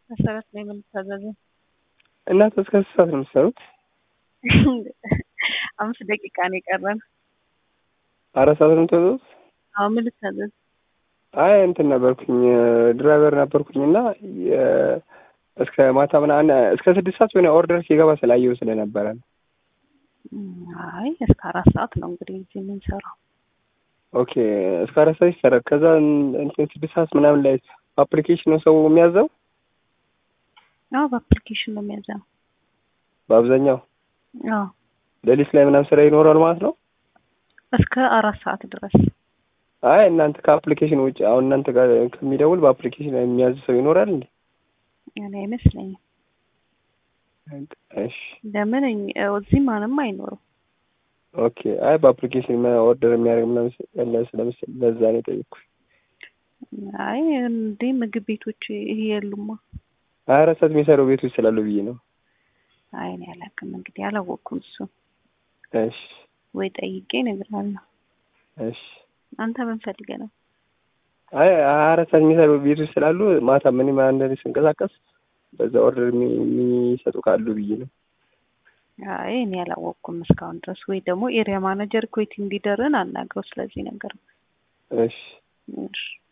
መሰረት ነው የምንታዘዘው። እናንተ እስከ ስንት ሰዓት ነው የምትሰሩት? አምስት ደቂቃ ነው የቀረን። አራት ሰዓት ነው የምትወጡት? አዎ ምን ልታዘዝ? አይ እንትን ነበርኩኝ ድራይቨር ነበርኩኝ እና እስከ ማታ ምናምን እስከ ስድስት ሰዓት የሆነ ኦርደር ሲገባ ስላየው ስለነበረ ነው። አይ እስከ አራት ሰዓት ነው እንግዲህ እዚህ የምንሰራው። ኦኬ እስከ አራት ሰዓት ይሰራል። ከዛ እንትን ስድስት ሰዓት ምናምን ላይ አፕሊኬሽን ነው ሰው የሚያዘው አዎ በአፕሊኬሽን ነው የሚያዘው። በአብዛኛው አዎ ሌሊት ላይ ምናምን ስራ ይኖራል ማለት ነው። እስከ አራት ሰዓት ድረስ አይ እናንተ ከአፕሊኬሽን ውጭ አሁን እናንተ ጋር ከሚደውል በአፕሊኬሽን የሚያዝ ሰው ይኖራል እንዴ? እኔ አይመስለኝም። እሺ ለምን እኝ- እዚህ ማንም አይኖርም። ኦኬ። አይ በአፕሊኬሽን ኦርደር የሚያደርግ ምናምን ያለ ስለመሰለኝ ለዛ ነው የጠየኩሽ። አይ እንዴ ምግብ ቤቶች ይሄ የሉማ። ሀያ አራት ሰዓት የሚሰሩ ቤቶች ስላሉ ብዬ ነው። አይ እኔ አላውቅም እንግዲህ አላወቅኩም። እሱ እሺ ወይ ጠይቄ እነግርሃለሁ። እሺ። አንተ ምን ፈልገህ ነው? አይ ሀያ አራት ሰዓት የሚሰሩ ቤቶች ስላሉ ማታ ምንም አንዳንዴ ስንቀሳቀስ በዛ ኦርደር የሚ- የሚሰጡ ካሉ ብዬ ነው። አይ እኔ አላወቅኩም እስካሁን ድረስ። ወይ ደግሞ ኤሪያ ማናጀር ኮይት እንዲደርን አናግረው ስለዚህ ነገር። እሺ እሺ